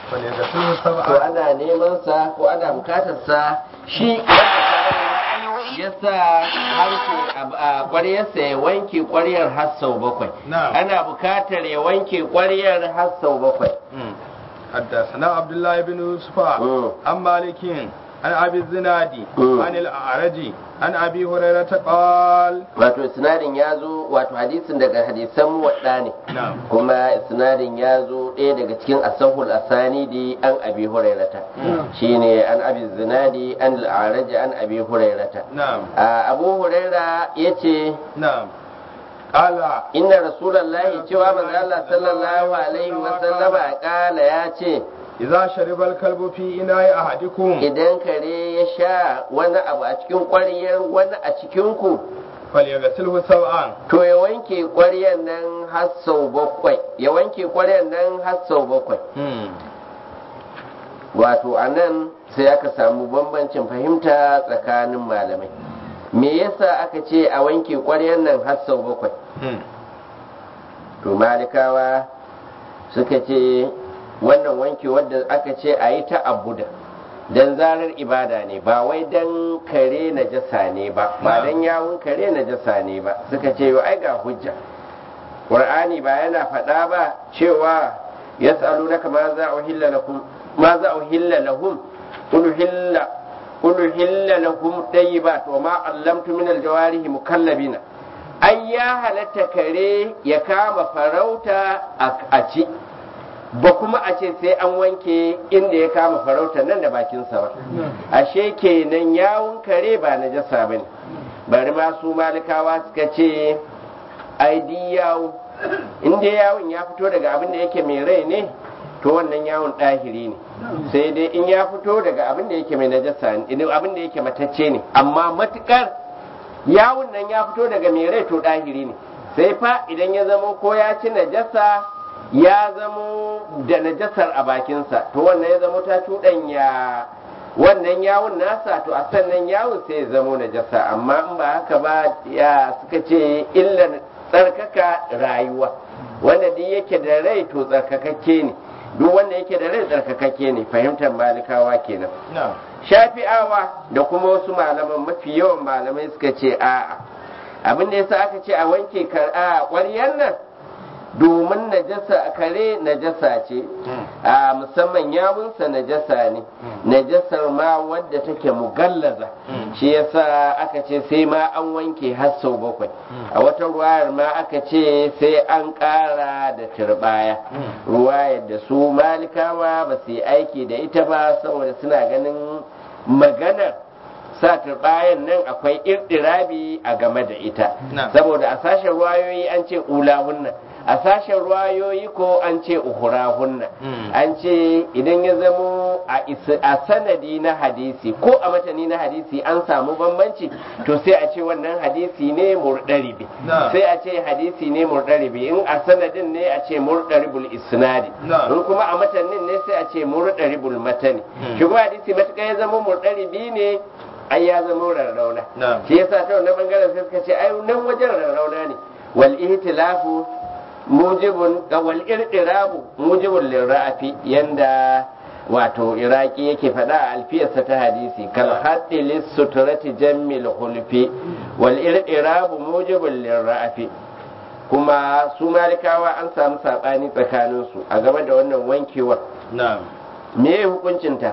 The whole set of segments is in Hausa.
فليغسله to سبعا ana neman sa ko ana bukatar sa shi wanda ya sa harshe a ƙwaryarsa ya wanke ƙwaryar har sau bakwai Na'am. ana bukatar ya wanke ƙwaryar har sau bakwai حدثنا عبد الله بن يوسف مم. عن مالك عن ابي الزنادي مم. عن الاعرج عن ابي هريره قال wato sinadin ya zo wato hadisin daga hadisan muwadda ne نعم kuma sinadin ya zo ɗaya daga cikin asahul asanidi an abi hurairata shine an abi zinadi an al'araji an abi hurairata نعم a abu huraira ya ce نعم قال inna rasulallahi cewa manzo Allah sallallahu alaihi wa sallama kala ya ce إذا شرب الكلب في إناء أحدكم idan kare ya sha wani abu a cikin ƙwaryar wani a cikin ku فليغسله سبعا to ya wanke ƙwaryar nan har sau bakwai ya wanke ƙwaryar nan har sau bakwai wato a nan sai aka samu bambancin fahimta tsakanin malamai me yasa aka ce a wanke ƙwaryar nan har sau bakwai to malikawa suka ce wannan wanke wadda aka ce a yi ta abuda don zarar ibada ne ba wai don kare na jasa ne ba ba don yawun kare na jasa ne ba suka ce yau ai ga hujja ƙur'ani ba yana faɗa ba cewa ya tsalu na kama za a uhilla lahum ma za a uhilla lahum uluhilla uluhilla lahum tayyibat wa ma allamtu min aljawarihi mukallabina ai ya halatta kare ya kama farauta a ci ba kuma a ce sai an wanke inda ya kama farauta nan da bakinsa ba ashe kenan yawun kare ba na jasa ba ne bari ma su malikawa suka ce ai di yawo inda yawun ya fito daga abin da yake mai rai ne to wannan yawon ɗahiri ne sai dai in ya fito daga abin da yake mai najasa ne abin da yake matacce ne amma matukar yawun nan ya fito daga mai rai to ɗahiri ne sai fa idan ya zamo ko ya ci najasa ya zamo da najasar a bakinsa to wannan ya zamo ta cuɗanya wannan yawun nasa to a sannan yawun sai ya zamo najasa amma in ba haka ba ya suka ce illar tsarkaka rayuwa wanda duk yake da rai to tsarkakakke ne duk wanda yake da rai tsarkakakke ne fahimtar malikawa kenan shafi'awa da kuma wasu malaman mafi yawan malamai suka ce a'a abin da yasa aka ce a wanke a ƙwaryar nan domin najasa kare najasa ce a musamman yawunsa najasa ne najasar ma wadda take mugallaza shi yasa aka ce sai ma an wanke har sau bakwai a wata ruwayar ma aka ce sai an ƙara da turbaya ruwayar da su malikawa ba su yi aiki da ita ba saboda suna ganin maganar sa turbayan nan akwai irdirabi a game da ita saboda a sashen ruwayoyi an ce ulahunna a sashen ruwayoyi ko an ce uhurahunna an ce idan ya zamo a sanadi na hadisi ko a matani na hadisi an samu bambanci to sai a ce wannan hadisi ne murdaribi sai a ce hadisi ne murdaribi in a sanadin ne a ce murdaribul isnadi in kuma a matanin ne sai a ce murdaribul matani shi kuma hadisi matuƙa ya zama murdaribi ne ai ya zama rarrauna shi yasa ta wannan bangaren sai suka ce ai nan wajen rarrauna ne wal ihtilafu mujibun wal irqirabu mujibun lirrafi yanda wato iraki yake faɗa a alfiyarsa ta hadisi kal haddi lis suturati jammil hulfi wal irqirabu mujibun lirrafi kuma su malikawa an samu sabani tsakanin su a game da wannan wankewar me hukuncinta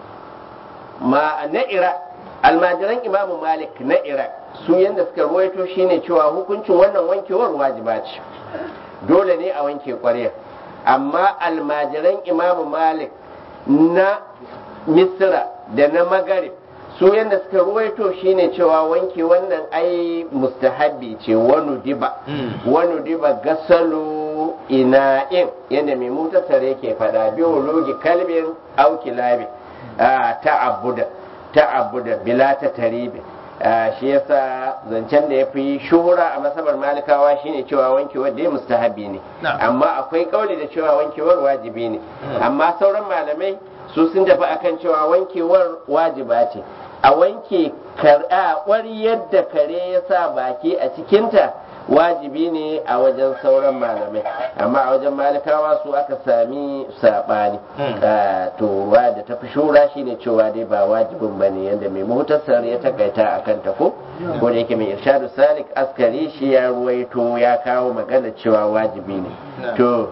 ma na ira almajiran imamu malik na iraq su yadda suka ruwaito shine cewa hukuncin wannan wankewar wajiba ce dole ne a wanke ƙwarya amma almajiran imamu malik na misra da na magarib su yadda suka ruwaito shine cewa wanke wannan ai mustahabbi ce wani diba wani diba gasalu ina'in yadda mai mutasar yake fada biologi kalbin aukilabi ta abuda ta abu da bila ta taribi shi yasa zancen da ya fi shuhura a masabar malikawa shine cewa wankewar da ya mustahabi ne amma akwai kauli da cewa wankewar wajibi ne amma sauran malamai su sun tafi akan cewa wankewar wajiba ce a wanke ƙwaryar da kare ya sa baki a cikinta wajibi ne a wajen sauran malamai amma a wajen malikawa su aka sami saɓani to ruwa da tafi shura shine cewa dai ba wajibin ba ne yadda mai muhtasar ya takaita a kan ko ko da yake mai irshadu salik askari shi ya ruwaito ya kawo magana cewa wajibi ne to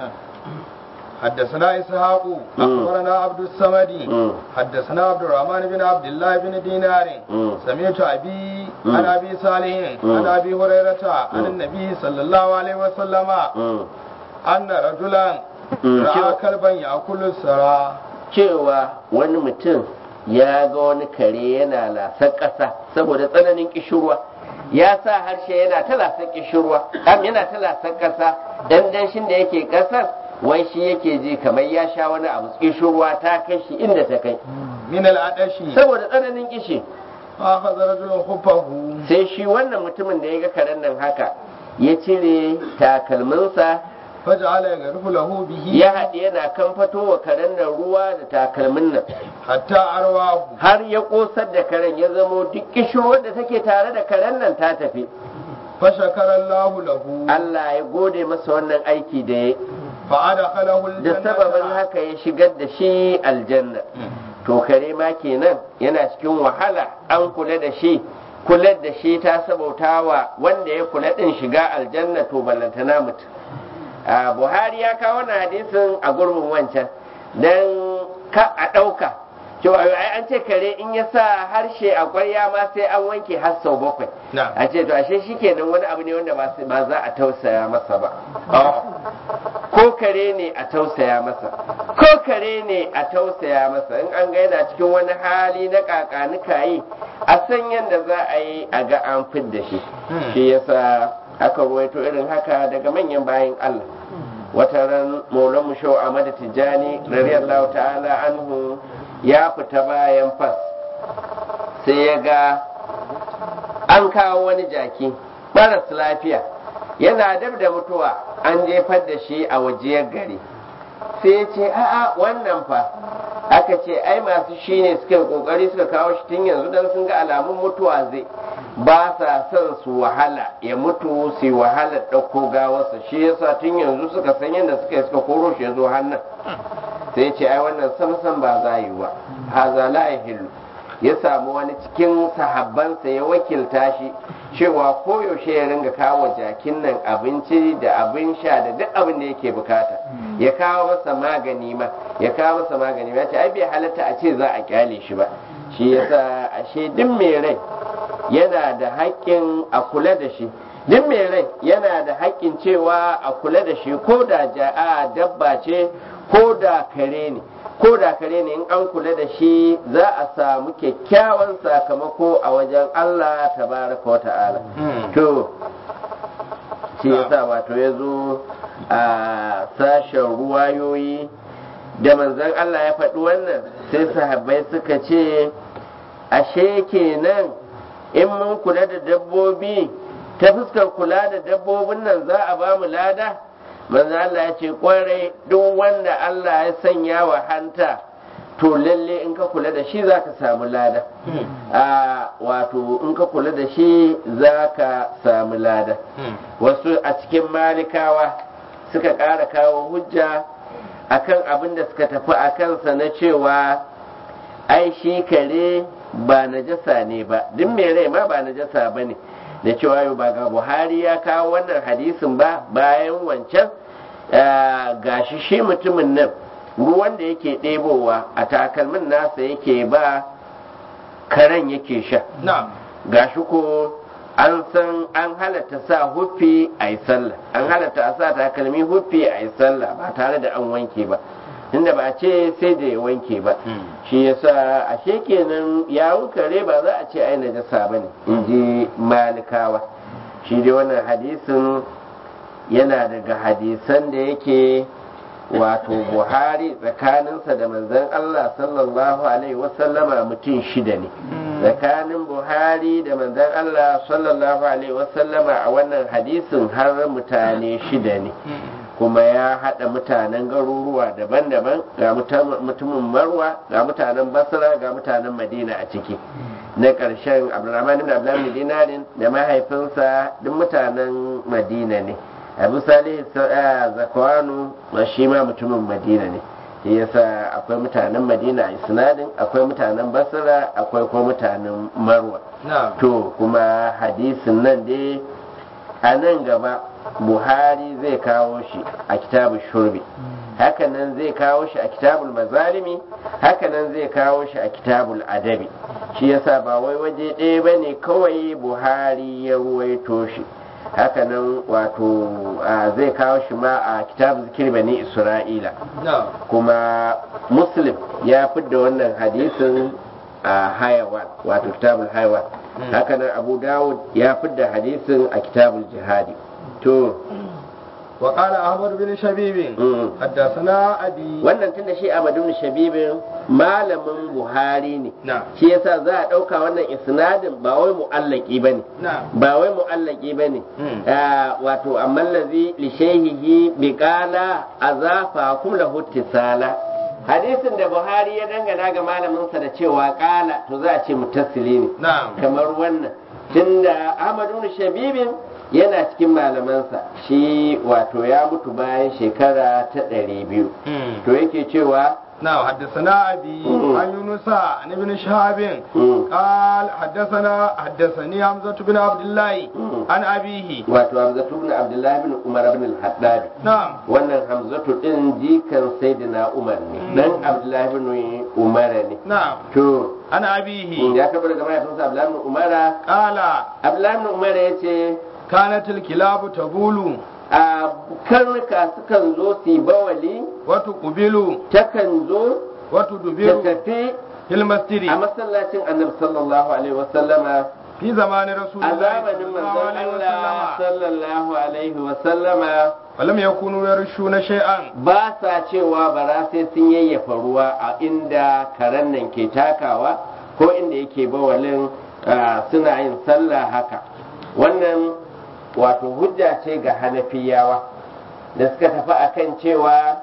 حدثنا إسحاق أخبرنا عبد الصمد حدثنا عبد الرحمن بن عبد الله بن دينار سمعت أبي عن أبي صالح عن أبي هريرة عن النبي صلى الله عليه وسلم أن رجلا رأى كلبا يأكل السرى cewa wani mutum ya ga wani kare yana lasar ƙasa saboda tsananin kishirwa ya sa harshe yana ta lasar kishirwa yana ta lasar ƙasa dan danshin da yake ƙasar wai shi yake ji kamar ya sha wani abu kishin ruwa ta kai shi inda ta kai min al'adashi saboda tsananin kishi akhadha rajulun khuffahu sai shi wannan mutumin da ya ga karen nan haka ya cire takalminsa faj'ala yaghrifu lahu bihi ya haɗe yana kan fito wa karen nan ruwa da takalmin nan hatta arwahu har ya ƙosar da karen ya zamo duk kishirwar da take tare da karen nan ta tafi fashakara Allahu lahu Allah ya gode masa wannan aiki da ya fa'adakhalahu da sababin haka ya shigar da shi aljanna to kare ma kenan yana cikin wahala an kula da shi kula da shi ta sabautawa wanda ya kula din shiga aljanna to ballantana mutum a buhari ya kawo wannan hadisin a gurbin wancan dan ka a ɗauka cewa ai an ce kare in ya sa harshe a kwarya ma sai an wanke har sau bakwai a ce to ashe shikenan wani abu ne wanda ba za a tausaya masa ba ko kare ne a tausaya masa ko kare ne a tausaya masa in an ga yana cikin wani hali na kakanuka yi a san yadda za a yi a ga an fidda shi shi yasa aka ruwaito irin haka daga manyan bayan Allah wata ran maulan mushau Ahmad Tijjani radiyallahu ta'ala anhu ya fita bayan fas sai ya ga an kawo wani jaki maras lafiya yana dab da mutuwa an jefar da shi a wajiyar gari sai ce a'a wannan fa aka ce ai masu shi ne suka kokari suka kawo shi tun yanzu don sun ga alamun mutuwa zai ba sa son su wahala ya mutu su wahala ɗauko gawarsa shi yasa tun yanzu suka san yadda suka yi suka koro shi ya zo hannun sai ce ai wannan samsan ba za yi ba haza la yahillu ya samu wani cikin sahabbansa ya wakilta shi cewa koyaushe ya ringa kawo jakin nan abinci da abin sha da duk abin da yake bukata ya kawo masa magani ma ya kawo masa magani ya ce ai bai halatta a ce za a kyale shi ba shi yasa ashe duk mai rai yana da haƙƙin a kula da shi duk mai rai yana da haƙƙin cewa a kula da shi ko da ja'a dabba ce ko da kare ne ko da kare ne in an kula da shi za a samu kyakkyawan sakamako a wajen Allah tabaraka wa ta'ala to shi yasa wato ya zo a sashen ruwayoyi da manzon Allah ya faɗi wannan sai sahabbai suka ce ashe kenan in mun kula da dabbobi ta fuskar kula da dabbobin nan za a ba mu lada manzo Allah ya ce kwarai duk wanda Allah ya sanya wa hanta to lalle in ka kula da shi za ka samu lada a wato in ka kula da shi za ka samu lada wasu a cikin malikawa suka ƙara kawo hujja akan abin da suka tafi a kansa na cewa ai shi kare ba najasa ne ba duk mai rai ma ba najasa ba ne da cewa yau ba ga buhari ya kawo wannan hadisin ba bayan wancan gashi shi mutumin nan ruwan da yake ɗebowa a takalmin nasa yake ba karen yake sha gashi ko an san an halatta sa huffi a yi sallah an halatta a sa takalmi huffi a yi sallah ba tare da an wanke ba inda ba a ce sai da ya wanke ba shi yasa ashe kenan yawun kare ba za a ce ai najasa ba ne in ji malikawa shi dai wannan hadisin yana daga hadisan da yake wato buhari tsakaninsa da manzon allah sallallahu alaihi wasallama mutum shida ne tsakanin buhari da manzon allah sallallahu alaihi wasallama a wannan hadisin har mutane shida ne kuma ya haɗa mutanen garuruwa daban-daban ga mutumin marwa ga mutanen basra ga mutanen madina a ciki na ƙarshen abdurrahman ibn abdullahi dinarin da mahaifinsa duk mutanen madina ne abu salih zakwanu shi ma mutumin madina ne shi yasa akwai mutanen madina a isnadin akwai mutanen basra akwai kuma mutanen marwa to kuma hadisin nan dai a nan gaba buhari zai kawo shi a kitabun shurbi hakanan zai kawo shi a kitabul mazalimi hakanan zai kawo shi a kitabul adabi shi yasa ba wai waje ɗaya ba ne kawai buhari ya ruwaito shi hakanan wato zai kawo shi ma a kitab zikir bani isra'ila kuma muslim ya fidda wannan hadisin a hayawan wato kitabul hayawan hakanan abu dawud ya fidda hadisin a kitabul jihadi to وقال أحمد بن شبيب حدثنا أبي wannan tunda shi Ahmad bin Shabib malamin Buhari ne shi yasa za a dauka wannan isnadin ba wai mu'allaki bane ba wai mu'allaki bane wato amma allazi li shayhihi bi qala azafa kum lahu tisala hadisin da Buhari ya dangana ga malamin sa da cewa qala to za a ce mutassili ne kamar wannan tunda Ahmad bin Shabib yana cikin malamansa shi wato ya mutu bayan shekara ta ɗari biyu to yake cewa نعم حدثنا أبي عن يونس عن ابن شهاب قال حدثنا حدثني حمزة بن عبد الله عن أبيه wato Hamzatu bin Abdullahi bin Umar bin al-Haddad نعم wannan Hamzatu din jikan Sayyidina Umar ne dan Abdullahi bin Umar ne نعم to عن أبيه ya karɓo daga mahaifinsa Abdullahi bin Umar قال Abdullahi bin Umar yace كانت الكلاب تبول a karnuka sukan zo su yi bawali وتقبل takan zo wato ta dubiru tafi fil masjidi a masallacin annabi sallallahu alaihi wasallama fi zamanin a rasulullahi zamanin sallallahu manzon alaihi Allah wasallama sallallahu alaihi wasallama walam yakunu yarshuna shay'an ba sa cewa bara sai sun yayyafa ruwa a inda karen nan ke takawa ko inda yake bawalin ah, suna yin sallah haka wannan wato hujja ce ga hanafiyawa da suka tafi akan cewa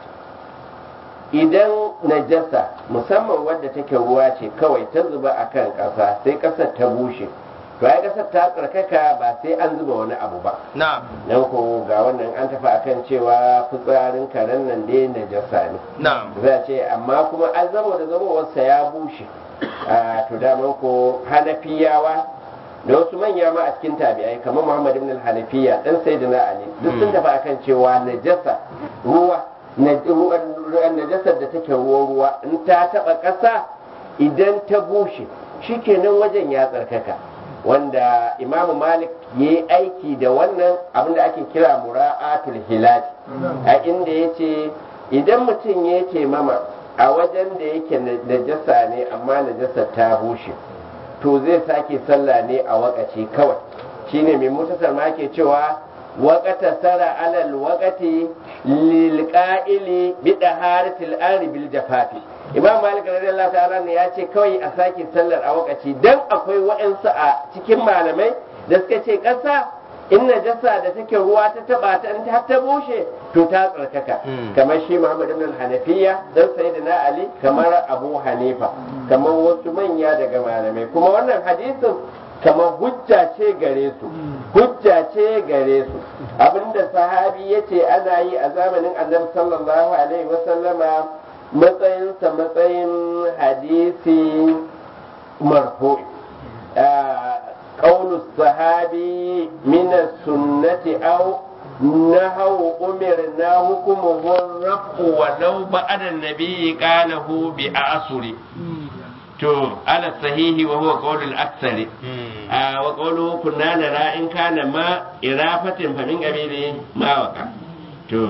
idan najasa musamman wadda take ruwa ce kawai ta zuba a kan ƙasa sai ƙasar ta bushe to ai ƙasar ta tsarkaka ba sai an zuba wani abu ba na'am don ko ga wannan an tafi akan cewa fitsarin karen nan dai najasa ne na'am za a ce amma kuma an zama da zamowarsa ya bushe a to daman ko hanafiyawa da wasu manya ma a cikin tabi'ai kamar muhammad ibn al-hanafiya dan sayyidina ali duk sun tafi akan cewa najasa ruwa na- ruwan- ruwan najasar da take ruwa ruwa in ta taba ƙasa idan ta bushe shikenan wajen ya tsarkaka wanda imamu malik ya yi aiki da wannan abinda ake kira mura'atul hilal a inda ya ce idan mutum ya ce mama a wajen da yake najasa ne amma najasa ta bushe to zai sake sallah ne a wakaci kawai shine mai mutasar ma ke cewa waƙata sara alal waƙati lil qa'ili bi daharatil ardi bil jafafi imam malik radiyallahu ta'ala ne ya ce kawai a sake sallar a wakaci dan akwai wa'ansu a cikin malamai da suka ce ƙasa in najasa da take ruwa ta taba ta in ta ta bushe to ta tsarkaka Mm. kamar shi Muhammad ibn al-Hanafiya dan Sayyidina Ali kamar Abu Hanifa kamar wasu manya daga malamai kuma wannan hadisin kamar hujja ce gare su hujja ce gare su abinda sahabi yace ana yi a zamanin Annabi sallallahu alaihi wasallama matsayinsa matsayin hadisi marfu'i آه، قول الصحابي من السنة أو نهو أمرنا حكمه الرفع ولو بعد النبي قاله بأعصر تو على الصحيح وهو قول الأكثر آه وقوله كنا نرى إن كان ما إرافة فمن قبيل ما وقع تو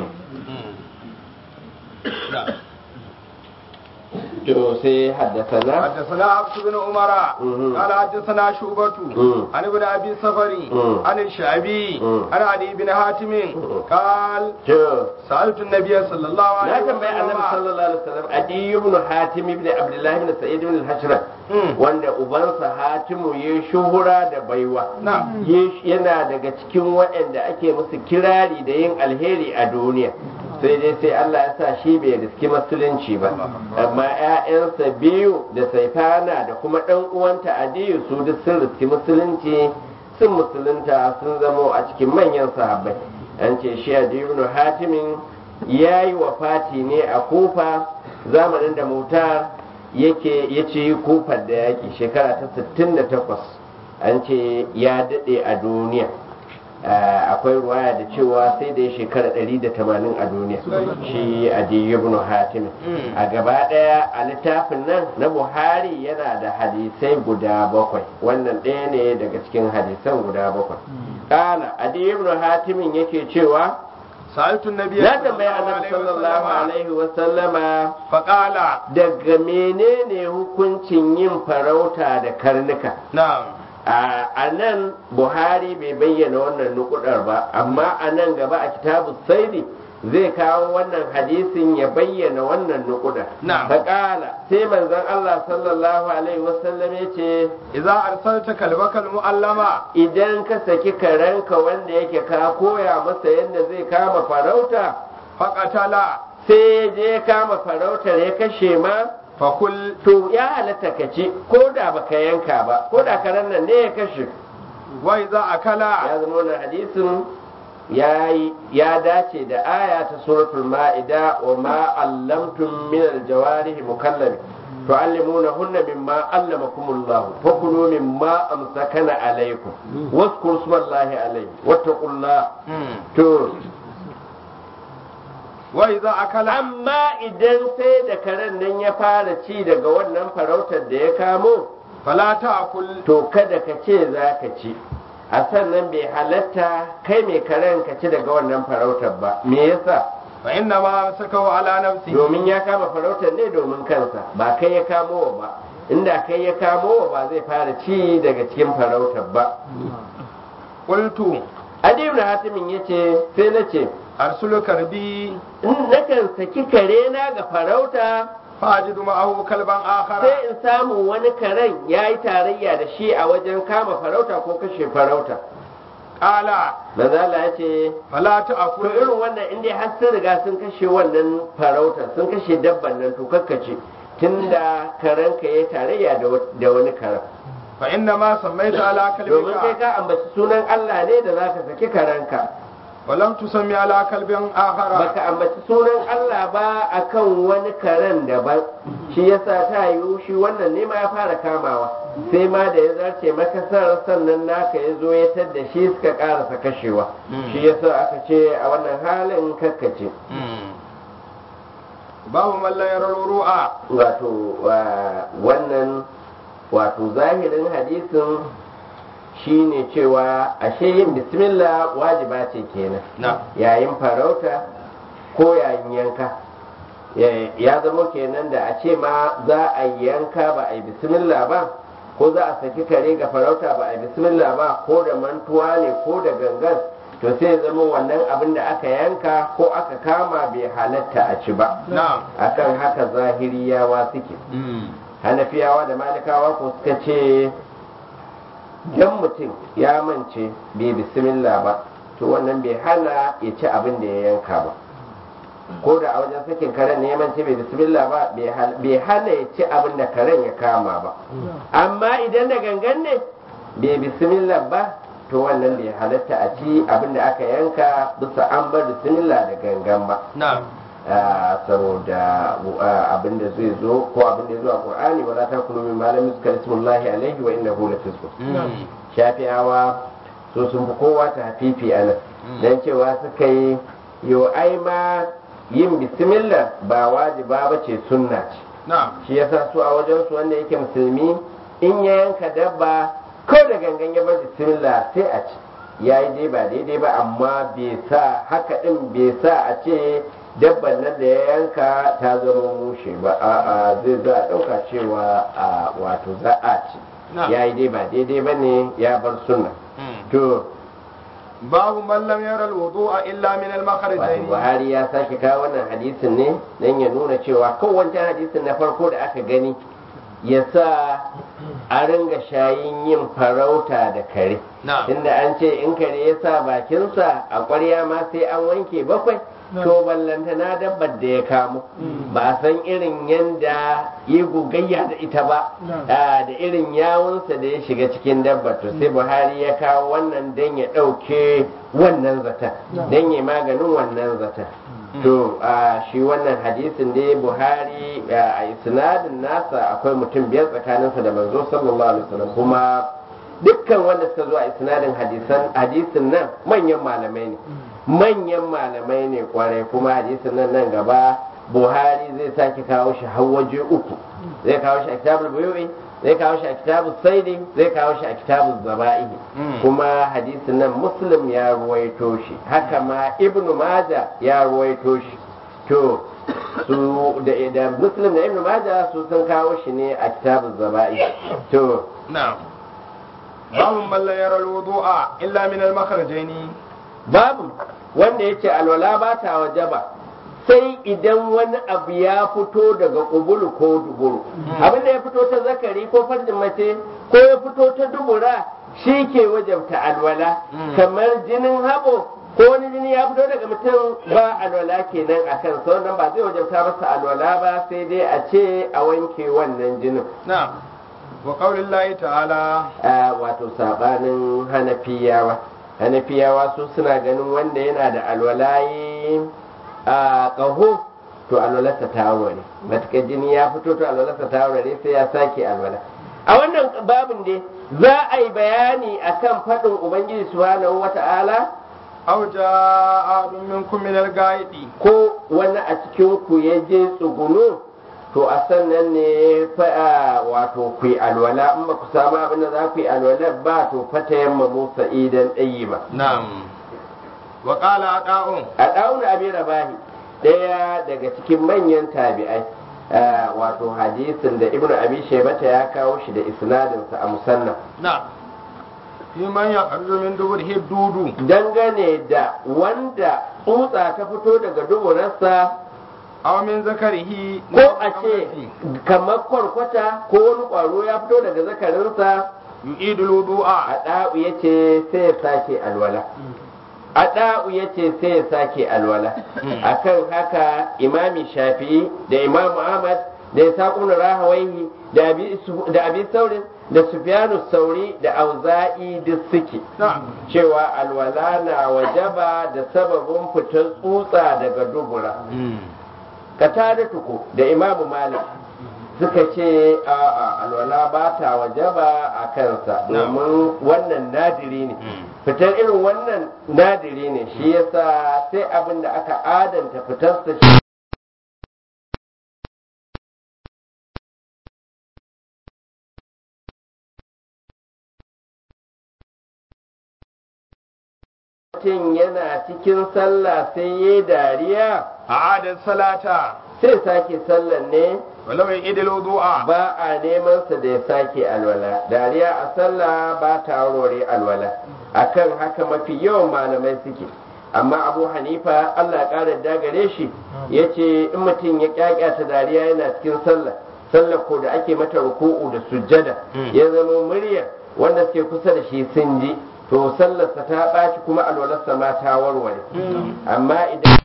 تو سي حدثنا حدثنا عبد بن عمر مم. قال حدثنا شعبة مم. عن ابن ابي صفري مم. عن الشعبي مم. عن علي بن حاتم قال تو سألت النبي صلى الله عليه na tambayi annabi وسلم sallallahu alaihi wasallam adi ibn hatim ibn abdullah ibn sa'id ibn al-hashra Mm. wanda ubansa hatimu ya shuhura da baiwa Na'am. Ya- yana daga cikin waɗanda ake musu kirari da yin alheri a duniya sai dai sai Allah ya sa shi bai riski musulunci ba amma ƴaƴansa biyu da saifana da kuma ɗan uwanta adiyu su duk sun riski musulunci sun musulunta sun zamo a cikin manyan sahabbai an ce shi adiyu ibn hatimin ya yi wafati ne a kufa zamanin da mutar yake ya ci kufar da yaƙi shekara ta 68 an ce ya daɗe a duniya akwai ruwaya da cewa sai da ya shekara 180 a duniya shi adiyu ibn hatim a gaba ɗaya a littafin nan na buhari yana da hadisai guda bakwai wannan ɗaya ne daga cikin hadisan guda bakwai ƙala adiyu ibn hatimin yake cewa سألت النبي na tambaya annabi sallallahu alaihi wa sallama فقال daga menene hukuncin yin farauta da karnuka نعم a nan buhari bai bayyana wannan nukudar ba amma a nan gaba a kitabu saidi zai kawo wannan hadisin ya bayyana wannan nukudar Na'am. faƙala sai manzon Allah sallallahu alaihi wasallam ya ce إذا أرسلت كلبك المؤلمة idan ka saki karenka wanda yake ka koya masa yadda zai kama farauta فقتل sai ya je kama farautar ya kashe ma فكل to ya halatta ka ci ko da baka yanka ba ko da karen nan ne ya kashe وإذا أكل ya zama wannan hadisin ya yi- ya dace da aya ta suratul ma'ida wa ma allamtum min aljawarihi mukallabi tu'allimuna hunna mimma allamakumullahu fakulu mimma amsakana alaykum waskuru smallahi alayhi wattaqullah مم. to وإذا أكل amma idan sai da karen nan ya fara ci daga wannan farautar da ya kamo فلا تأكل to kada ka ce za ka ci a sannan bai halatta kai mai karen ka ci daga wannan farautar ba me yasa فإنما أمسكه على نفسه domin ya kama farautar ne domin kansa ba kai ya kamo wa ba inda kai ya kamo wa ba zai fara ci daga cikin farautar ba قلت adi ibn hatimin yace sai na ce أرسل كربي in nakan saki kare na ga farauta فأجد معه كلبا آخر sai in samu wani karen ya yi tarayya da shi a wajen kama farauta ko kashe farauta قال manzala ya ce فلا to تأكل irin wannan inda har sun riga sun kashe wannan farauta sun kashe dabban nan to kakkace tunda karenka ya tarayya da wa- da wani karen فإنما سميت على domin kai كلبك ka ambaci sunan Allah ne da zaka saki karenka ولم تسمي على كلب آخر baka ambaci sunan Allah ba akan wani karen daban shi yasa ta yiwu shi wannan ne ma ya fara kamawa sai ma da ya zarce makasar sannan naka ya zo ya tadda shi suka karasa kashewa Mm. shi yasa aka ce a wannan halin kakkace babu mallan ya ruru'a wato wa- wannan wato zahirin hadisin shine cewa ashe yin bismillah wajiba ce kenan na yayin farauta ko yayin yanka Ya- ya zama kenan da a ce ma za a yi yanka ba a yi bismillah ba ko za a saki kare ga farauta ba a yi bismillah ba ko da mantuwa ne ko da gangan to sai ya zama wannan abin da aka yanka ko aka kama bai halatta a ci ba na akan haka zahiriyawa suke hanafiyawa da malikawa ko suka ce idan mutum ya mance bai bismillah ba to wannan bai hana ya ci abin da ya yanka ba ko da a wajen sakin karen ne ya mance bai bismillah ba bai hal- bai hana ya ci abin da karen ya kama ba amma idan da gangan ne bai bismillah ba to wannan bai halatta a ci abin da aka yanka bisa an bar bismillah da gangan ba na Ah, saboda ah, abin da zai zo ko abin da ya zo a qur'ani wala takulu min malami suka ismullahi alaihi wa innahu lafisq shafi'awa so sun fi kowa ta hafifi a nan dan cewa suka yi yo ai ma yin bismillah ba wajiba ba ce sunna ce na shi yasa su a wajen su wanda yake musulmi in ya yanka dabba ko da gangan ya bar bismillah sai a ci ya yi dai ba daidai ba amma bai sa haka din bai sa a ce dabban nan da ya yanka ta zama mushe ba a zai za a ɗauka cewa a wato za a ci Na. ya yi dai ba daidai ba ne ya bar sunna to babu mallam ya wudu'a illa min wato al-makhrajain buhari ya sake kawo wannan hadisin ne don ya nuna cewa kowace hadisin na farko da aka gani ya sa a ringa shayin yin farauta da kare na inda an ce in kare ya sa bakinsa a ƙwarya ma sai an wanke bakwai to ballantana dabbar da ya kamo ba a san irin yanda ya gogayya da ita ba da irin yawunsa da ya shiga cikin dabbar to sai buhari ya kawo wannan don ya ɗauke wannan zata don ya maganin wannan zata to a shi wannan hadisin da buhari a isnadin nasa akwai mutum biyar tsakaninsa da manzo sallallahu alaihi wasallam kuma dukkan wanda suka zo a isnadin hadisan hadisin nan manyan malamai ne manyan malamai ne kwarai kuma hadisin nan nan gaba buhari zai sake kawo shi har waje uku zai kawo shi a kitabul buyu'i zai kawo shi a kitabul saidi zai kawo shi a kitabul zaba'ihi kuma hadisin nan muslim ya ruwaito shi haka ma ibnu maja ya ruwaito shi to su da da muslim da ibnu maja su sun kawo shi ne a kitabul zaba'ihi to na'am babu man la yara al-wudu'a illa min al-makhrajaini babu wanda yace alwala ba ta wajaba sai idan wani abu ya fito daga kubulu ko duburu abin da ya fito ta zakari ko farjin mace ko ya fito ta dubura shi ke wajabta alwala kamar jinin habo ko wani jini ya fito daga mutum ba alwala kenan a kan nan ba zai wajabta masa alwala ba sai dai a ce a wanke wannan jinin na'am wa qaulillahi ta'ala wato sabanin hanafiyawa hanafiyawa su suna ganin wanda yana da alwalayi a ƙaho to alwalarsa ta ne matuƙar jini ya fito to alwalarsa ta ne sai ya sake alwala a wannan babin dai za a yi bayani akan faɗin ubangiji subhanahu wata'ala aw ja'a minkum min al-ghaidi ko wani a cikin ku ya je tsuguno to a sannan ne fa wato ku yi alwala in ba ku samu abin da za ku yi alwala ba to fata yamma musa idan ɗayi ba na'am wa qala ada'un a ɗauna abin rabahi ɗaya daga cikin manyan tabi'ai wato hadisin da ibnu abi shaybata ya kawo shi da isnadinsa a musannan na'am fi man ya kharju min duburihi dudu dangane da wanda tsutsa ta fito daga duburarsa aw min zakarihi ko a ce kamar kwarkwata ko wani ƙwaro ya fito daga zakarinsa yu'idul wudu'a a ɗa'u ya ce sai ya sake alwala a ɗa'u ya ce sai ya sake alwala akan haka imami shafi'i da imamu ahmad da ya rahawaihi da abi saurin da sufyanu sauri da auza'i duk suke cewa alwala na wajaba da sababin fitar tsutsa daga dubura katada tuku da imamu malik suka ce a alwala ba ta wajaba a kansa domin wannan nadiri ne fitar irin wannan nadiri ne shi yasa sai abin da aka adanta fitarsa shi mutum yana cikin sallah sai ya dariya a adad salata sai sake sallan ne walau ya idil wudu'a ba a neman sa da ya sake alwala dariya a sallah ba ta aurore alwala akan haka mafi yawan malamai suke amma abu hanifa allah ya ƙara dagare shi ya ce in mutum ya ƙyaƙyata dariya yana cikin sallah sallah ko da ake mata ruku'u da sujjada ya zama murya wanda suke kusa da shi sun ji to sallarsa ta ɓaci kuma alwalarsa ma ta warware amma idan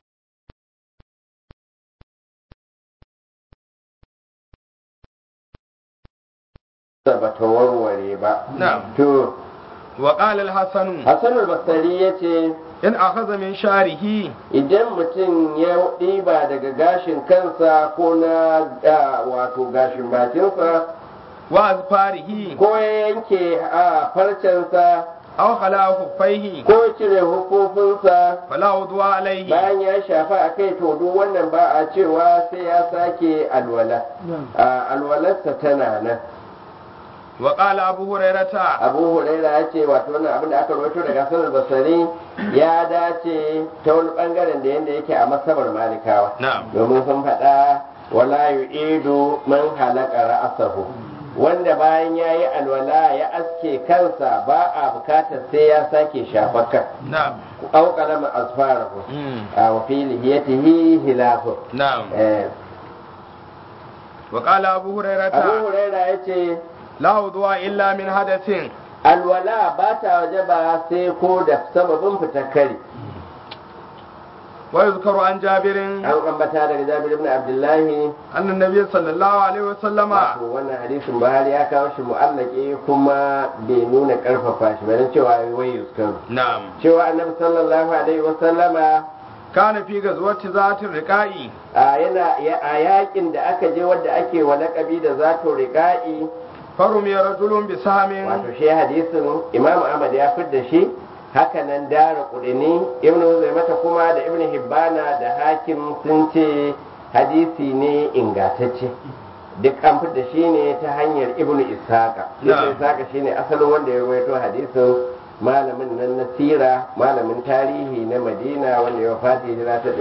ba ta warware ba to wa qala al-hasan hasan al-basri yace in akhadha min sharihi idan mutum ya ɗiba daga gashin kansa ko na wato gashin bakinsa wa azfarihi ko ya yanke a farcensa aw khala khuffaihi ko ya cire hukufunsa fala wudu'a alayhi bayan ya shafa a kai to duk wannan ba a cewa sai ya sake alwala alwalarsa tana nan wa qala abu hurairata abu huraira ya ce wato wannan abin da aka rawaito daga sanar basari ya dace ta wani bangaren da yanda yake a masabar malikawa na'am domin sun faɗa wala yu'idu man halaka ra'asahu wanda bayan ya yi alwala ya aske kansa ba a bukatar sai ya sake shafakar na'am au kalama asfarahu a wa fi lihiyatihi hilafu na'am eh wa qala abu abu hurairata huraira ya ce la wudu'a illa min hadathin alwala ba ta waje ba sai ko da sababin fitar kari ويذكر عن جابر an ambata daga Jabir ibn Abdullahi أن النبي صلى الله عليه وسلم wato wannan hadisin Buhari ya kawo shi mu'allaki kuma bai nuna karfafa shi bane cewa wai yuskar نعم cewa annabi sallallahu alaihi wa sallama كان في غزوة ذات الرقاء a yana ya- a yakin da aka je wadda ake wa laqabi da zato riqa'i فرمي رجل بسهم wato shi hadisin Imam Ahmad ya fidda shi haka nan dara kudini ibn mata kuma da ibn hibbana da hakim sun ce hadisi ne ingantacce duk an fidda shi ne ta hanyar ibn ishaqa ibn Na'am. ishaqa shine asalin wanda ya rawaito hadisin malamin nan na sira malamin tarihi na madina wanda ya wafati hijira ta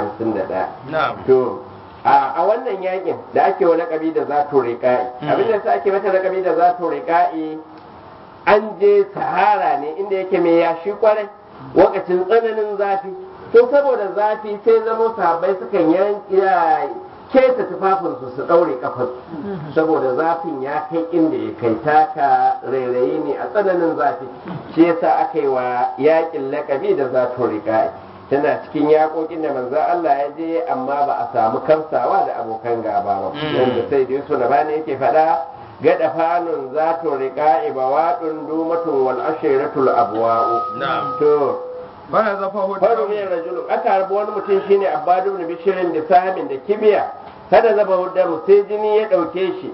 151 نعم to a a wannan yakin da ake wa lakabi da zato riƙa'i Mm. abinda sa ake mata lakabi da zato riƙa'i an je sahara ne inda yake mai yashi kwarai lokacin tsananin zafi to saboda zafi sai zama sahabbai sukan yanki keta tufafinsu su ɗaure kafarsu saboda zafin ya kai inda ya kai taka rairayi ne a tsananin zafi shi yasa aka yi wa yakin lakabi da zato riƙa'i tana cikin yaƙoƙin da manzo Allah ya je amma ba a samu kamsawa da abokan gaba ba Mm. yanda sai da Yusuf bani yake faɗa gada fanun zato riƙa'i bawaɗun dumatun wal ashiratul abwa'u نعم to فنزفه faru الدم ne rajulun aka harbi wani mutum shine abbadu ibn bishirin da samin da kibiya kada zaba huddamu sai jini ya ɗauke shi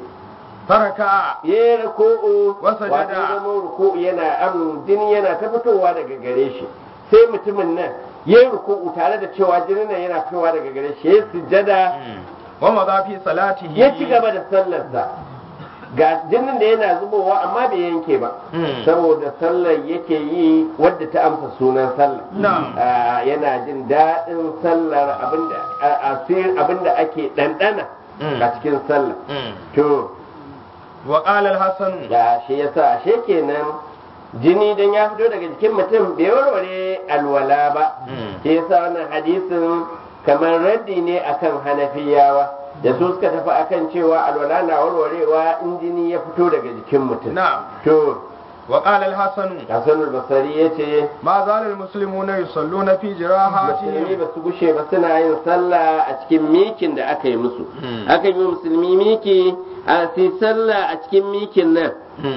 فركع ya yi ruku'u Wasa wato jada. zama ruku'u yana am jini yana ta fitowa daga gare shi sai mutumin nan ya yi ruku'u tare da cewa jini nan yana fitowa daga gare shi ya yi sujjada ومضى في صلاته ya ci gaba da sallarsa ga jinin da yana zubowa amma bai yanke ba Mm. saboda sallar yake yi wadda ta amsa sunan sallar Na'am. Ah, yana jin daɗin sallar abinda a- asir abinda ake ɗanɗana Mm. a cikin sallar Mm. to وقال الحسن da shi yasa ashe kenan jini dan ya fito daga jikin mutum bai warware alwala ba Mm. shi yasa wannan hadisin kamar raddi ne akan hanafiyawa da su suka tafi akan cewa alwala na warwarewa in jini ya fito daga jikin mutum نعم to وقال الحسن Hassan al-Basri yace ما زال المسلمون يصلون في musulmi جراحاتهم ba su gushe ba suna yin sallah a cikin mikin da aka yi musu Mm. aka yi musulmi miki a su sallah a cikin mikin nan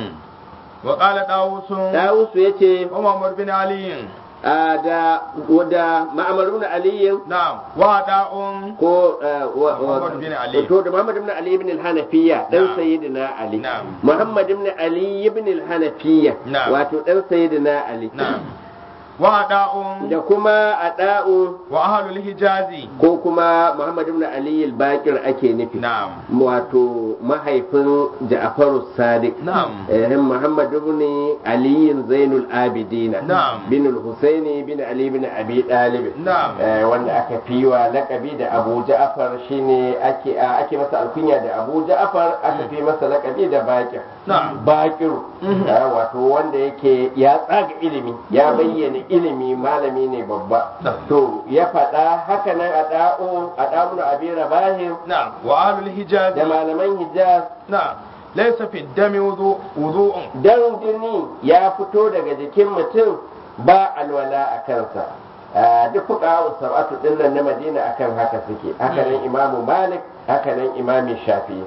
وقال داوود Dawusu yace ومعمر بن علي a da da ma'amarun aliyin نعم وعداء ko uh, wa- wa- Muhammad bin Ali. to da Muhammad ibn Ali ibn al-Hanafiya dan Na'am. sayyidina Ali Na'am. Muhammad ibn Ali ibn al-Hanafiya Na'am. wato dan sayyidina Ali نعم وعداء da kuma Ada'u وأهل الحجاز ko kuma Muhammad ibn Ali al-Baqir ake nufi نعم wato mahaifin Ja'faru Sadiq نعم eh Muhammad ibn Ali Zainul Abidin Na'am. bin al-Husaini bin Ali bin Abi Talib نعم Eh, wanda aka fi wa lakabi da Abu Ja'far shine ake a- ake masa alkunya da Abu Ja'far aka fi masa lakabi da Bakir نعم Bakir Mhm. eh, wato wanda yake ya tsaga ilimi ya bayyana ilimi malami ne babba Na'am. to ya faɗa haka nan a da'o a da'un abi rabahim نعم وأهل الحجاز da malaman Hijaz نعم ليس في الدم وضوء وضوء dan jini ya fito daga jikin mutum ba alwala a kansa Ah, duk fuka sab'atu din nan na Madina akan haka suke haka nan Imamu Malik haka nan Imami Shafi'i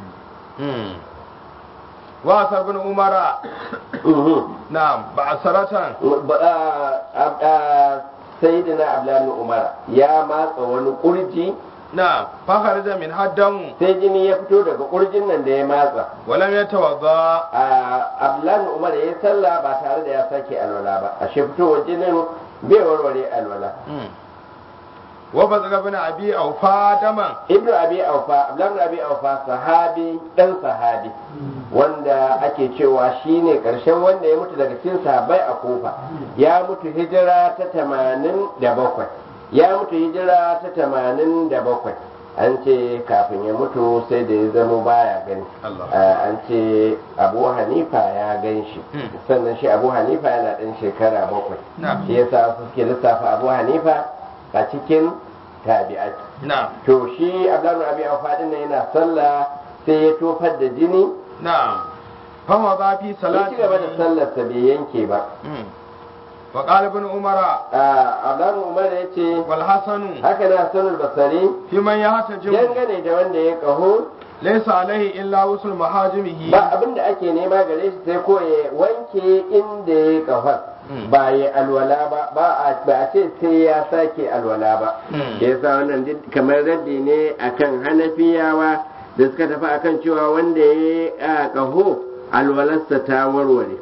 وأثر بن عمر Mhm. نعم بعثرة Ba- ah, ah, ah, Sayyidina Abdullahi Umar ya matsa wani kurji نعم فخرج من الدم sai jini ya fito daga kurjin nan da ya matsa ولم يتوضأ Ah, Abdullahi Umar ya yi sallah ba tare da ya sake alwala ba ashe fitowar jinin bai warware alwala وبزغ بن أبي أوفى دما ibnu abi aufa abdullahi abi aufa sahabi dan sahabi wanda ake cewa shine karshen wanda ya mutu daga cikin sahabbai a kofa ya mutu hijira ta tamanin da bakwai ya mutu hijira ta tamanin da bakwai an ce kafin ya mutu sai da ya zama baya gani Allah. Ah, an ce abu hanifa ya gan shi Hmm. sannan shi abu hanifa yana ɗan shekara bakwai نعم shi yasa su suke lissafa abu hanifa a cikin tabi'ai نعم to shi abdullahi abi aufa din nan yana sallah sai ya tofar da jini نعم فمضى في ya ci gaba da صلاته sallarsa bai yanke ba مم. وقال ابن عمر Abdullahi Umar ya ce والحسن haka na sanar basari في من يحتجم dangane da wanda ya kaho ليس عليه إلا وصل محاجمه ba abin da ake nema gare shi sai ko ya wanke inda ya kahon Mm. ba ya alwala ba ba a ba a ce sai ya sake alwala ba Mm. da yasa wannan duk kamar raddi ne akan hanafiyawa da suka tafi akan cewa wanda ya yi a kaho alwalarsa ta warware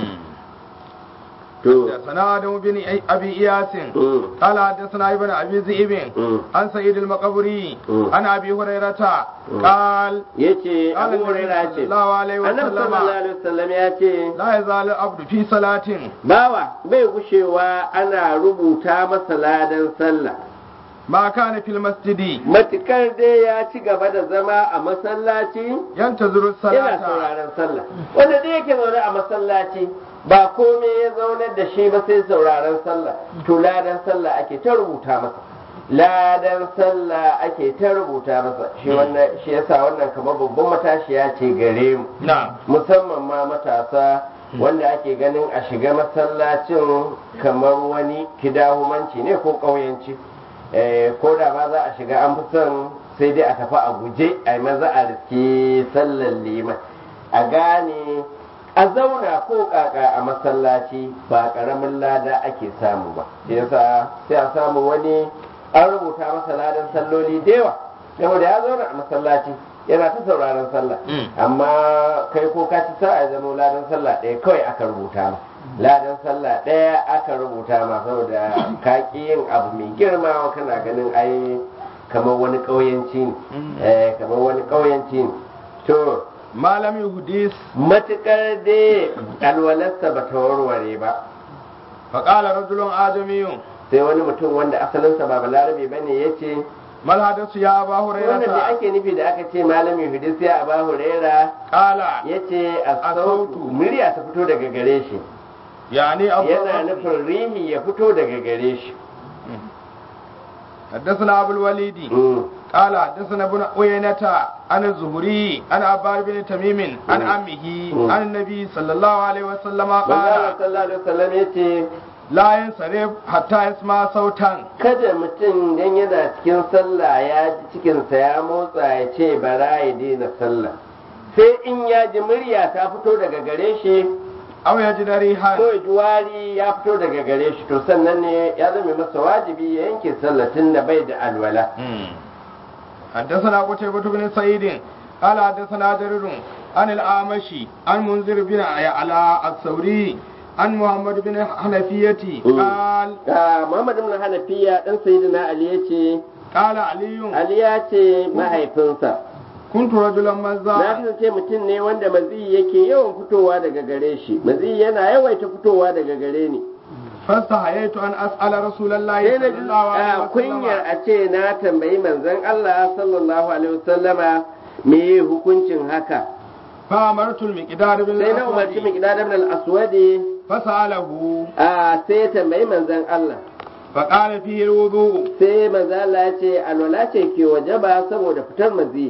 to حدثنا آدم بن أبي إياس mm, قال حدثنا ابن أبي ذئب mm. عن سيد المقبري Mm. عن أبي هريرة Mm. قال yace قال abu النبي hurairah صلى ce الله عليه annabi وسلم sallallahu alaihi wasallam ya ce لا يزال العبد في صلاة bawa bai gushewa ana rubuta masa ladan sallah ما كان في المسجد matukar dai ya ci gaba da zama a masallaci ينتظر yana الصلاة sauraron sallah wanda dai yake zaune a masallaci ba komai ya zaunar da shi ba sai sauraron sallah to ladan sallah ake ta rubuta masa ladan sallah ake ta rubuta masa shi wannan shi yasa wannan kamar babban matashiya ce gare mu نعم musamman ma matasa wanda ake ganin a shiga masallacin kamar wani kidahumanci ne ko ƙauyanci Eh, ko da ma za a shiga an fi son sai dai a tafi a guje a yi maza a riske sallar liman a gane a zauna ko kaka a masallaci ba ƙaramin lada ake samu ba shi yasa sai a samu wani an rubuta masa ladan salloli da yawa saboda ya zauna a masallaci yana ta sauraron sallah Mm. amma kai ko ka ci sa'a ya zama ladan sallah ɗaya kawai aka rubuta ma ladan sallah ɗaya aka rubuta ma saboda ka ƙi yin abu mai girma kana ganin ai kamar wani ƙauyenci ne Mm. eh kamar wani ƙauyenci ne to ما لم يحدث matukar dai alwalarsa ba ta warware ba فقال رجل آدمي sai wani mutum wanda asalinsa ba balarabe ba ne ya ce ما الحدث يا أبا wannan da هريرة ake nufi da aka ce malami hudus ya aba huraira قال ya ce a As-sautu. sautu murya ta fito daga gare shi يعني yana أبو nufin rihi ya fito daga gare shi حدثنا أبو الوليد Mm. قال حدثنا ابن عيينة عن الزهري عن عبار بن تميم عن مم. عمه مم. عن النبي صلى الله عليه وسلم manzo Allah قال sallallahu alaihi wasallam ya ce لا ينصرف حتى يسمع صوتا kada mutum dan yana cikin sallah ya ji cikinsa ya motsa ya ce bara ya daina sallah sai in ya ji murya ta fito daga gare shi أو يجد ريحا ko ya ji wari ya fito daga gare shi to sannan ne ya zama masa wajibi ya yanke sallah tun da bai da alwala حدثنا قتيبة بن سعيد قال حدثنا جرير عن الأعمشي عن منذر بن على الثوري عن محمد بن حنفية مم. قال Ah, Muhammad ibn Hanafiya dan Sayyidina Ali ya ce قال علي Ali ya ce mahaifinsa كنت رجلا na مزا kasance mutum ne wanda maziyi yake yawan fitowa daga gare shi maziyi yana yawaita fitowa daga gare ni فاستحييت أن أسأل رسول الله sai na صلى ji الله عليه ah, kunyar وسلم a ce na tambayi manzon Allah sallallahu alaihi wasallama me hukuncin haka فأمرت المقدار بن sai na umarci الأسود miqdad ibn al-aswadi فسأله a sai ya tambayi manzon Allah فقال فيه الوضوء sai manzon Allah ya ce alwala ce ke wajaba saboda fitar maziyi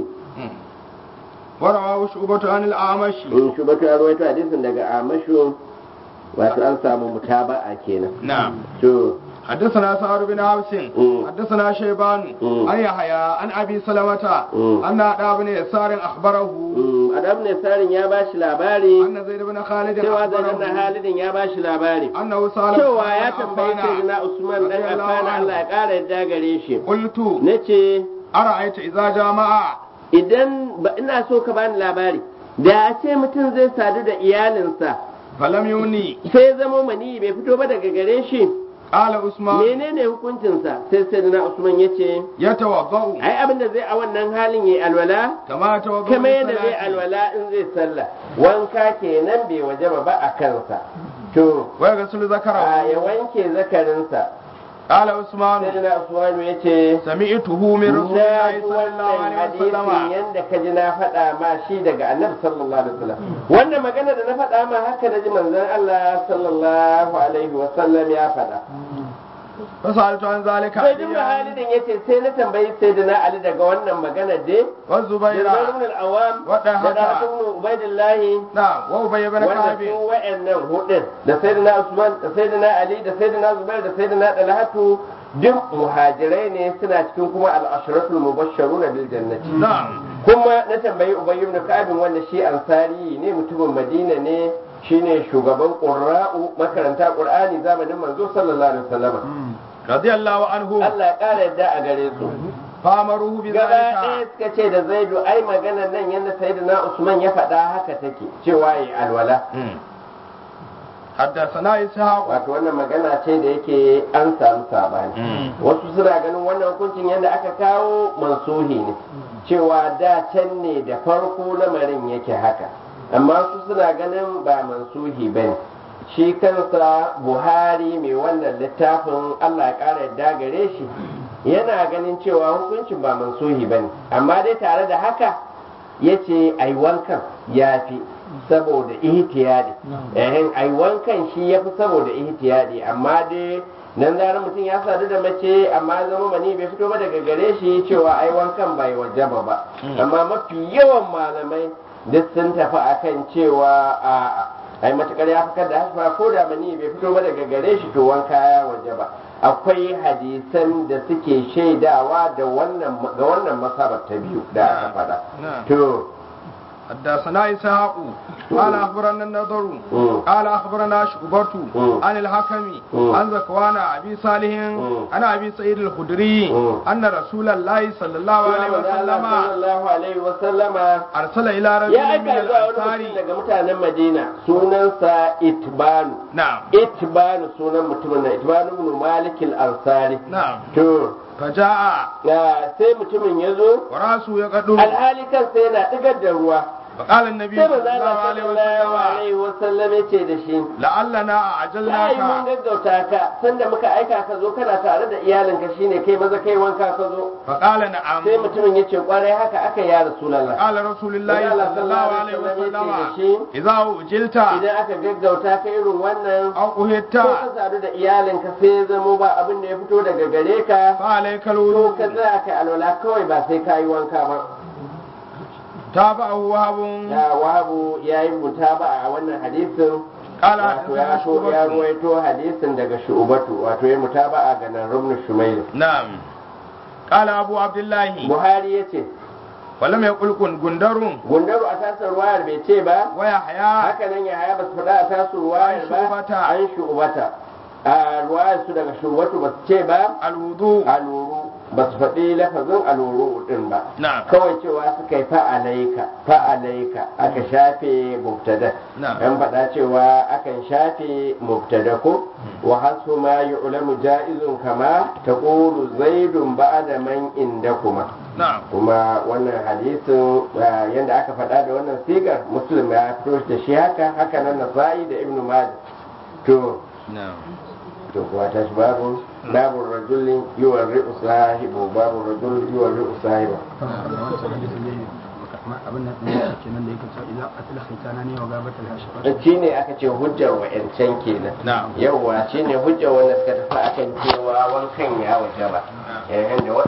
ورواه شعبة عن الأعمش in shubatu ya rawaito hadisin daga amashu wato an samu mutaba'a kenan نعم to حدثنا سعد بن عبس مم. حدثنا شيبان مم. عن يحيى عن ابي سلمة مم. ان ادى بن يسار اخبره mm, adam ne sarin ya bashi labari ان زيد بن خالد cewa zai na اخبره halidin ya bashi labari انه سال cewa ya tambayi sayyidina usman dan affan Allah ya kara yadda gare shi قلت nace ارايت اذا جامع idan ba ina so ka bani labari da a ce mutum zai sadu da iyalinsa فلم يوني sai zamo mani bai fito ba daga gare shi قال عثمان menene hukuncinsa sai sayyidina usman yace يتوضا ai abin da zai a wannan halin yayi alwala كما توضا kamar yadda zai alwala in zai sallah wanka kenan bai wajaba ba a kansa to ويغسل a ذكره ya wanke zakarinsa قال عثمان sai na usmanu ya ce سمعته من رسول na الله ji صلى الله wannan عليه hadisin وسلم yadda ka ji na faɗa ma shi daga annabi sallallahu alaihi wasallam wannan magana da na faɗa ma haka da ji manzon Allah sallallahu alaihi wasallam ya faɗa فسألت عن ذلك sai duk عليا halidin yace sai na tambayi sayyidina ali daga wannan magana dai والزبير Zubair ibn al-Awwam Wadda da haka. Dalhat ibn Ubaidillah نعم وأبي بن wanda كعب su wa'annan hudun da sayyidina Usman da sayyidina Ali da sayyidina Zubair da sayyidina Dalhatu duk muhajirai ne suna cikin kuma al-ashratul mubashsharuna bil jannati نعم kuma na tambayi Ubay ibn Ka'ab wanda shi ansari ne mutumin Madina ne shine shugaban qurra'u makaranta Qur'ani zamanin manzo sallallahu alaihi wasallam رضي الله عنه Allah ya kara yadda a gare su فأمروه gaba ɗaya بذلك suka ce da Zaidu ai maganar nan yadda sayyidina Usman ya faɗa haka take cewa yi alwala حدثنا إسحاق wato wannan magana ce da yake an samu sabani wasu suna ganin wannan hukuncin yadda aka kawo mansuhi ne cewa da can ne da farko lamarin yake haka amma su suna ganin ba mansuhi ba ne shi kansa buhari mai wannan littafin allah ya ƙara yadda gare shi yana ganin cewa hukuncin ba mansuhi ba ne amma dai tare da haka ya ce ai wankan ya fi saboda ihtiyadi ehin ai wankan shi ya fi saboda ihtiyadi amma dai nan zarar mutum ya sadu da mace amma ya zama mani bai fito ba daga gare shi cewa ai wankan bai wajaba ba amma mafi yawan malamai duk sun tafi akan cewa a ai matukar ya fikar da hasfa ko da mani bai fito ba daga gare shi to wanka ya wajaba akwai hadisan da suke shaidawa da wannan ga wannan masabar ta biyu da aka faɗa نعم to حدثنا إسحاق قال أخبرنا النضر مم. قال أخبرنا شعبة مم. عن الحكم مم. عن زكوان أبي صالح مم. عن أبي سعيد الخدري مم. أن رسول الله صلى الله عليه وسلم sallallahu alaihi wa sallama أرسل إلى ya رجل من aika zuwa wani mutum الأنصار daga mutanen Madina sunansa Itbanu نعم Itbanu sunan mutumin na Itbanu ibn Malik al-Ansari نعم to فجاء ya sai mutumin ya zo ورأسه يقدر alhali kansa yana digar da ruwa فقال النبي sai صلى manzo الله Allah عليه sallallahu وسلم alaihi wa sallam ya ce da shi لعلنا ai mun أعجلناك gaggauta ka sanda muka aika ka zo kana tare da iyalinka shine kai maza kai wanka ka zo فقال نعم sai mutumin ya ce kwarai haka aka ya rasulullah قال رسول الله صلى الله عليه وسلم إذا أجلت idan aka gaggauta ka irin wannan أو أهدت ko ka sadu da iyalinka sai ya zamo ba abin da ya fito daga gare ka فعليك to الوضوء ka tsaya ka alwala kawai ba sai ka yi wanka ba تابعه وهب ya wahabu ya yi mutaba a wannan hadisin قال wato ya حدثنا so ya شعبة ruwaito hadisin daga shu'ubatu wato ya mutaba a ganin rumnu shumailu نعم قال أبو عبد الله buhari ya ce ولم يقل كن جندر gundaru a tasar ruwayar bai ce ba ويحيى haka nan ya haya ba su faɗa a tasar ruwayar An ba shu'ubata. an shu'ubata a ruwayar su daga shu'ubatu ba su ce ba الوضوء aluru ba su faɗi lafazin aluru din ba نعم kawai cewa suka yi fa'alaika fa'alaika aka shafe mubtada Na'am. an faɗa cewa akan shafe mubtada ko wa hasu ma yu'lamu ja'izun kama taqulu zaidun ba'da man indakuma نعم kuma wannan hadisin ah, yadda aka faɗa da wannan sigar muslim ya fito da shi haka haka nan nasa'i da ibnu majah to نعم to kuwa ta shi babu babu rajulin yiwa ri'u sahibu babu rajulin yiwa ri'u sahibu abin nan ɗin kenan da yake cewa idan asila khitana ne wa gabatar hashifat shi ne aka ce hujjar wa'yancan kenan نعم yauwa shi ne hujjar wanda suka tafi akan cewa wankan ya waje ba yayin da